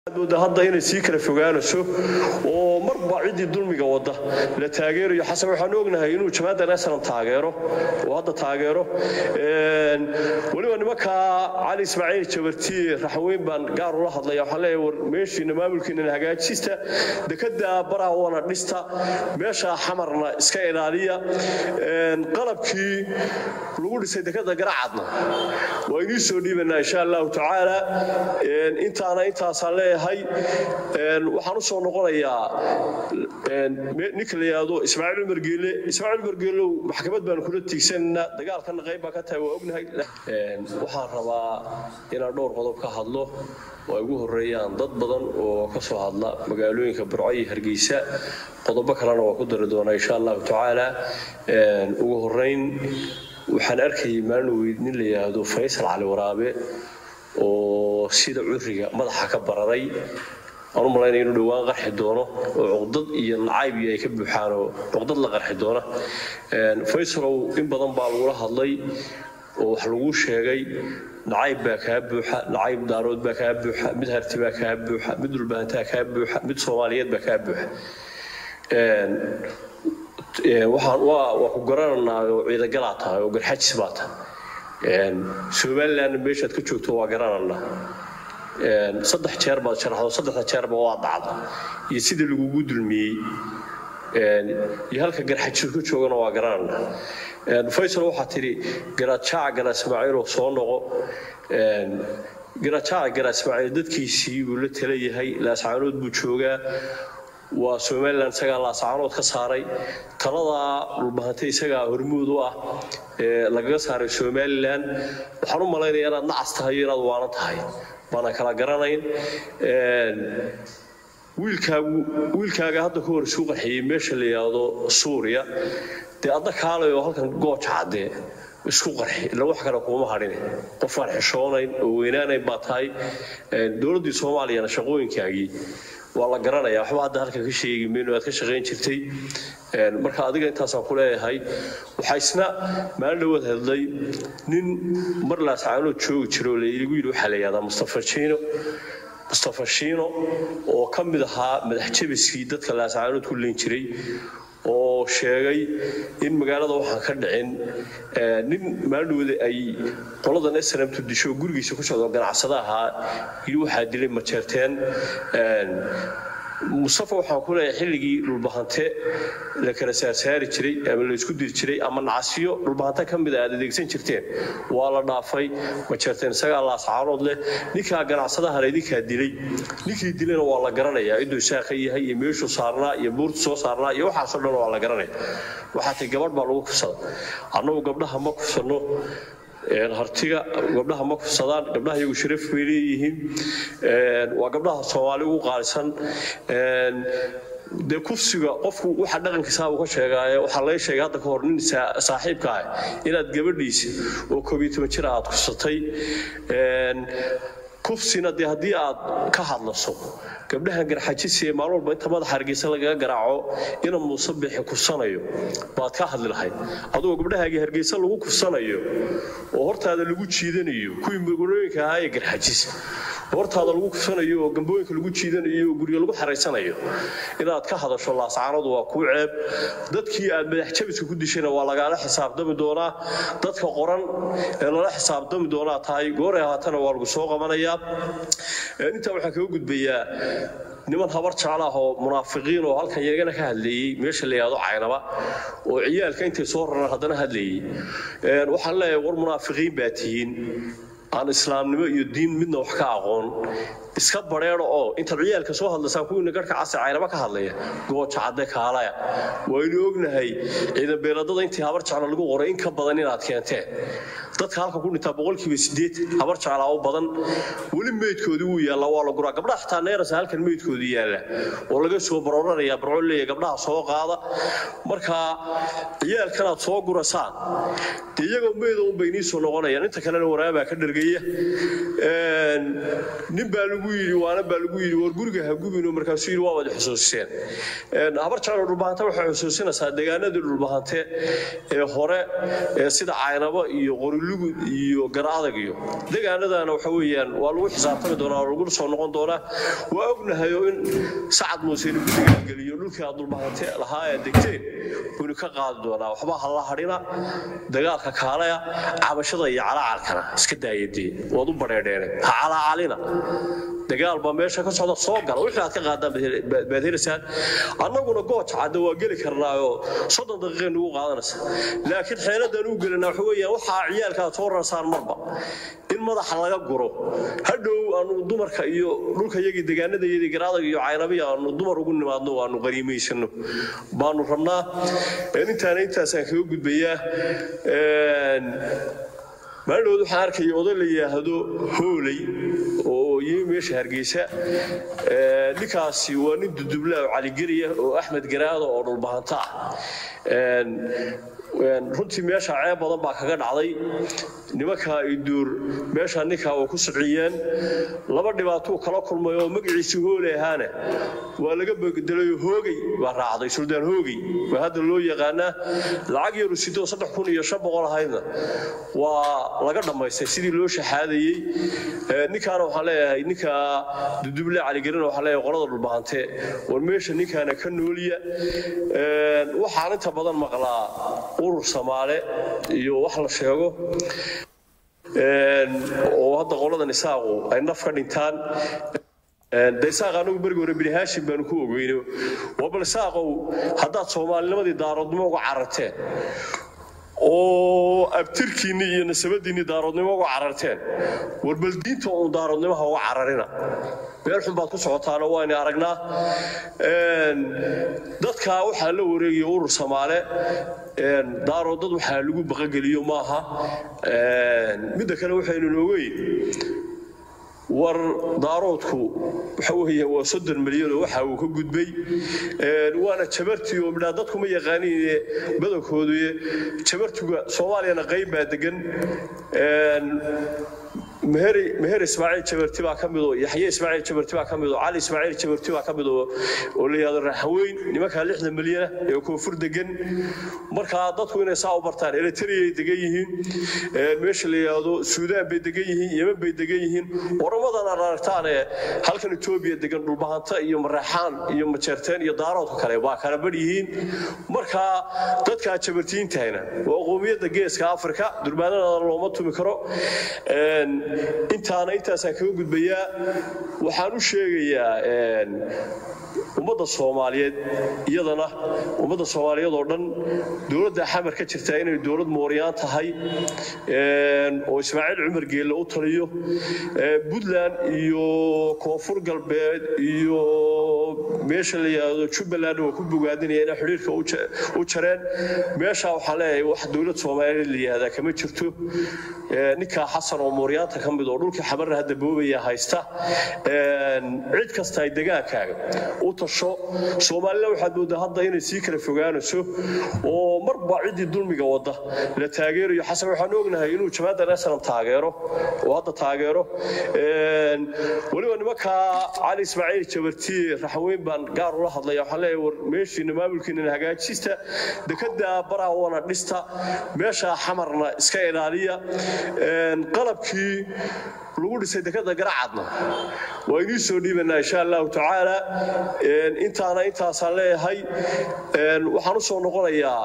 mooda hadda inay sii kala fogaanayso oo marba ciddii dulmiga wada la taageerayo xasan waxaan ognahay inuu jamaada nasaran taageero oo hadda taageero weliba nimankaa cali ismaaciil jabartiye raxweyn baan gaar ula hadlaya waxaan leeyahay war meeshiina maamulkiinana hagaajista dekada baraha wana dhista meesha xamarna iska ilaaliya qalabkii lagu dhisay dekada garacadna waa inii soo dhiibanaa insha allahu tacaala intaana intaasaan leeyahay waxaan u soo noqonayaa ninka la yidhaahdo ismaaciil umar geele ismaaciil umar geelow maxkamad baanu kula tiigsanaynaa dagaalkana qayb baa ka tahay waa ognahay waxaan rabaa inaan dhowr qodob ka hadlo oo ay ugu horeeyaan dad badan oo ka soo hadla magaalooyinka burco iyo hargeysa qodobo kalena waa ku dari doonaa insha allahu tacaala ugu horeyn waxaan arkayay maalin weyd nin la yidhaahdo faysal cali waraabe oo sida curiga madaxa ka bararay aan u malaynaya inuu dhowaan qarxi doono oo cuqdad iyo nacayb iyo ay ka buuxaan oo cuqdad la qarxi doona faysalow in badan baa lagula hadlay oo wax laguu sheegay nacayb baa kaa buuxa nacayb daarood baa kaa buuxa mid harti baa kaa buuxa mid dhulbahantaa kaa buuxa mid soomaaliyeed baa kaa buuxa waxaan waa ku garananaa oo ciidagalaa tahay oo garxajis baa tahay somalilandna meeshaad ka joogto waa garananaa saddex jeer baad sharaxdo saddexda jeerba waa dhacda iyo sidii lagugu dulmiyey iyo halka garxajis ka joogana waa garananaa faysal waxaa tidhi garajaaca gara ismaaciiloo soo noqo garajaaca gara ismaaciil dadkiisii buu la tala yahay laascaanood buu joogaa waa somalilan isagaa laasacaanood ka saaray taladaa dhulbahantay isagaa hormuud u ah lagaga saaray somalilan waxaan u malaynaya inaad nacas tahay iyo inaad waalan tahay baana kala garanayn wiilkaaga hadda ka hor isuu qaxiyey meesha la yidhaahdo suuriya dee adda kaalay oo halkan gooja caddee isku qarxi ila wax kale kuuma hadhine qofaan xishoonayn oo weynaanayn baa tahay dowladdii soomaaliyana shaqooyinkaagii waa la garanayaa waxba hadda halka ka sheegi mayno aad ka shaqayn jirtay marka adiga intaasaan ku leeyahay waxaa isna maalin dhawaad hadlay nin mar laascaanood joogi jira oo laigu yidhi waxaa la yihahdaa mustafa jiino mustafa shiino oo ka mid ahaa madax jabiskii dadka laascaanood ku leyn jiray oo sheegay in magaalada waxaan ka dhicin nin maalidhowda ay qoladan snamtu disho gurigiisa ku socdo ganacsada ahaa yidhi waxaa dilay majeerteen mustafa waxaan ku leeyahay xilligii dhulbahante la kala saarsaari jiray ama la isku diri jiray ama nacasiyo dhulbahante ka mida aad adeegsan jirteen waa la dhaafay majeerteen isagaa laascaanood leh ninkaa ganacsadahan idinkaa dilay ninkii dilayna waa la garanayaa ciduu saaqa yahay iyo meeshuu saarnaa iyo buurtu soo saarnaa iyo waxaasoo dhan waa la garanaya waxaa tay gabadh baa lagu kufsada annagu gabdhaha ma kufsanno hartiga gabdhaha ma kufsadaan gabdhaha iyagu sharaf bay leeyihiin waa gabdhaha soomaali ugu qaalisan dee kufsiga qofku waxa dhaqankiisaa uu ka sheegaaye waxaa laga sheegay hadda ka hor nin saaxiibka ah inaad gabadhiisa oo koob iyo toban jir aad kufsatay kufsina dee haddii aad ka hadlaso gabdhahan garxajisiee maalin walba inta madaxa hargeysa lagaga garaaco ina muuse bixi kufsanayo baad ka hadli lahayd adigoo gabdhahaagii hargeysa lagu kufsanayo oo hortaada lagu jiidanayo kuwii magulooyinka ahaa ee garxajis hortaada lagu kufsanayo oo gambooyinka lagu jiidanayo oo guryo lagu xaraysanayo inaad ka hadasho laascaanadu waa kuu ceeb dadkii aad madax jabiska ku dishayna waa lagaala xisaabtami doonaa dadka qoran ee lala xisaabtami doonaa tahay gooray ahaatana waa lagu soo qabanayaa intaa waxaan kaga gudbayaa niman habar jecel ah oo munaafiqiin oo halkan iyagana ka hadleeyey meesha la yidhahdo caynaba oo ciyaalka intay soo raraan haddana hadleeyey waxaan leeyahay war munaafiqiin baa tihiin aan islaamnimo iyo diin midna wax ka aqoon iska bareero oo intaad ciyaalka soo hadlaysaan kuwiina garhka casi caynaba ka hadlaya gooja cadde kaalaya waynu ognahay ciidan beeladada intii habar jeclo lagu qoray in ka badan inaad keenteen dadka halka ku dhintaa boqolkiiba sideed habar jeclaa u badan weli meydkoodii wuu yaallaa waa la guraa gabdhaha xitaa neerasa halkan meydkoodii yaalla oo laga soo barooranayaa barco leeya gabdhaha soo qaada marka ciyaalkanaad soo gurasaan dee iyagoo meyda unbay inii soo noqonayaan inta kalena waraabaa ka dhergay tegaya nin baa lagu yidhi waana baa lagu yidhi war guriga ha gubino markaasuu yidhi waa wada xusuusiseen habar jeclo dhulbahante waxay xusuusinaysaa deegaanadii dhulbahante ee hore ee sida caynabo iyo qorilugud iyo garadag iyo deegaanadana waxa weeyaan waa lagu xisaabtami doonaa oo lagu soo noqon doonaa waa ognahay oo in sacad muuse inuu guddiga geliyo dhulkii aad dhulbahante lahaa ee degteen waynu ka qaadi doonaa waxba ha la hadhina dagaalka kaalaya cabashada iyo calacalkana iska daayadee waad u badheedheene ha calacalina dagaal baa meesha ka socda soo gala wixii aad ka qaadaan baad helaysaan annaguna gooja cadda waa geli karnaayoo soddon daqiiqay nagu qaadanaysa laakiin xeeladan u gelina waxa weeyaan waxaa ciyaalkaa soo rarsaan marba in madaxa laga guro hadhow aanu dumarka iyo dhulka yagii deegaanadayadii garaadag iyo caynabiya aanu dumar ugu nimaadno aanu qaniimaysano baanu rabnaa intaana intaasaan kaga gudbayaa maalidhood waxaan arkaya oday la yidhaahdo hooley oo yimi meesha hargeysa ninkaasi waa nin dudubla oo caligeliya oo axmed garaado oo dhulbahanta ah runtii meesha ceeb badan baa kaga dhacday nimankaa ay duur meesha ninkaa way ku siciyeen laba dhibaatuu kala kulmay oo magaciisii hooley ahaana waa laga bedelayoo hoogey baa raacday suldaan hoogey waa hadda loo yaqaanaa lacag yaru sidoo saddex kun iyo shan boqol ahaydna waa laga dhammaystay sidii loo shaxaadayey ninkaana waxaan leeyahay ninka duduble caligelina waxaan leeyahay qolada dhulbahante war meesha ninkaana ka nooliya waxaan inta badan maqlaa urur samaale iyo wax la sheego oo hadda qoladan isaaqu ay naf ka dhintaan de isaaq anagu berigi hore bini haashim baanu ku ogeyno waa bal isaaqow haddaad soomaalinimadii daaroodnimo uga cararteen oo abtirkiinni iyo nasabadiinni daaroodnimo uga cararteen war bal diinta uun daaroodnimaha uga cararina meel xun baad ku socotaana waaynu aragnaa dadkaa waxaa la wareegaya urur samaale daaroo dad waxaa lagu baqageliyo maaha midda kale waxaynu noogeyn war daaroodku waxa weeye waa soddon milyan oo waxa uu ka gudbay waana jabartii oo midhaa dadku ma yaqaaniin badankoodu jabartuga soomaaliyana qayb baa degan meher ismaaciil jabarti baa ka mid oo yaxye ismaaciil jabarti baa ka mid oo cali ismaaciil jabarti baa ka mid oo oo la yidhahdo raxweyn nimankaa lixda milyana ee koonfur degan markaa dadku inay saa u bartaan eritreyay degan yihiin meesha la yidhaahdo suudaan bay degan yihiin yemen bay degan yihiin oramadan aad aragtaan ee halkan etoobiya degan dhulbahanta iyo mareexaan iyo majeerteen iyo daaroodka kale waa kala badh yihiin markaa dadkaa jabartiintahayna waa qoomiyadda geeska afrika durbaanadana looma tumi karo intaana intaasaan kaga gudbayaa waxaan u sheegayaa ummadda soomaaliyeed iyadana ummadda soomaaliyeed oo dhan dowladda xamar ka jirtaa inay dowlad mooryaan tahay oo ismaaciil cumar geelle u taliyo puntland iyo koonfur galbeed iyo meesha la yidhaahdo jubbaland waa ku bogaadinaya inay xidhiirka u jareen meesha waxaan leeyahay wax dowlad soomaaliyeed la yidhahdaa kama jirto ninkaa xasan oo mooryaanta ka mid oo dhulkii xamarna hadda boobaya haysta cid kasta ay degaankaaga u tasho soomaalina waxaad moodaa hadda inay sii kala fogaanayso oo marba ciddii dulmiga wadda la taageerayo xasan waxaan ognahay inuu jamaadan aslam taageero oo hadda taageero weliba nimankaa cali ismaaciil jabarti raxweyn baan gaar ula hadlaya waxaan leeyahay war meeshiina maamulkiina hagaajista dekada baraha wana dhista meesha xamarna iska ilaaliya qalabkii lagu dhisay dekada garacadna waa inii soo dhiibanaa insha allahu tacaala intaana intaasaan leeyahay waxaan u soo noqonayaa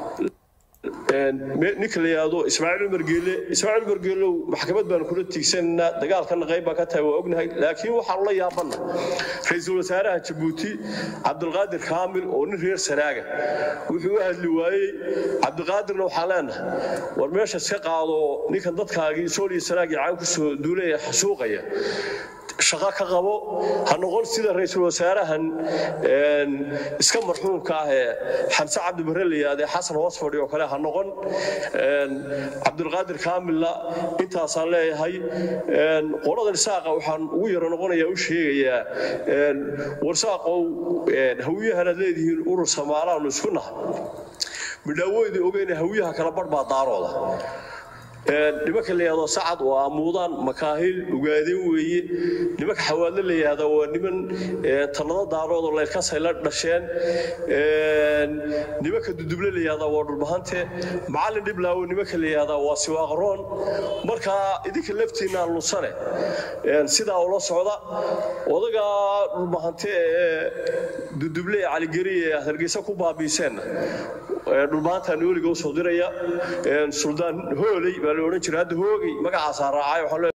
ninka la yidhaahdo ismaaciil umar geelle ismaaciil umar geellow maxkamad baanu kula tiigsanaynaa dagaalkana qayb baan ka tahay waa ognahay laakiin waxaanu la yaabanna ra-iisul wasaaraha jabuuti cabdulqaadir kaamil oo nin reer sanaaga wuxuu u hadli waayey cabdiqaadirna waxaan leenahay war meesha iska qaado ninkan dadkaagii sooliyo sanaag iyo caan kusoo duulaya xasuuqaya shaqo ka qabo ha noqon sida ra-iisul wasaarahan iska marxuumka ah ee xamse cabdi barre la yidhahdee xasan hoosfadhi oo kale ha noqon cabdulqaadir kaamilla intaasaan leeyahay qoladan isaaqa waxaan ugu yaro noqonayaa u sheegayaa warsaaqow hawiyahanaad leedihiin urur samaalaanu isku naha midhaawoydii ogeyna hawiyaha kala barh baa daarooda nimanka la yihahdo sacad waa amuudaan makaahil ugaadeen weeye nimanka xawaadle la yihahda waa niman tallado daaroodoo leyrkasay la dhasheen nimanka duduble la yihahda waa dhulbahante macallin dhiblaawo nimanka la yihahda waa siwaaqroon markaa idinka laftiinaa lusane sidaa ula socda odaga dhulbahante ee duduble ee caligeri ee hargeysa ku baabiiseenna dhulbahantaa nooliga usoo diraya suldaan hooley baa la odhan jira hadda hoogey magacaasaa raacay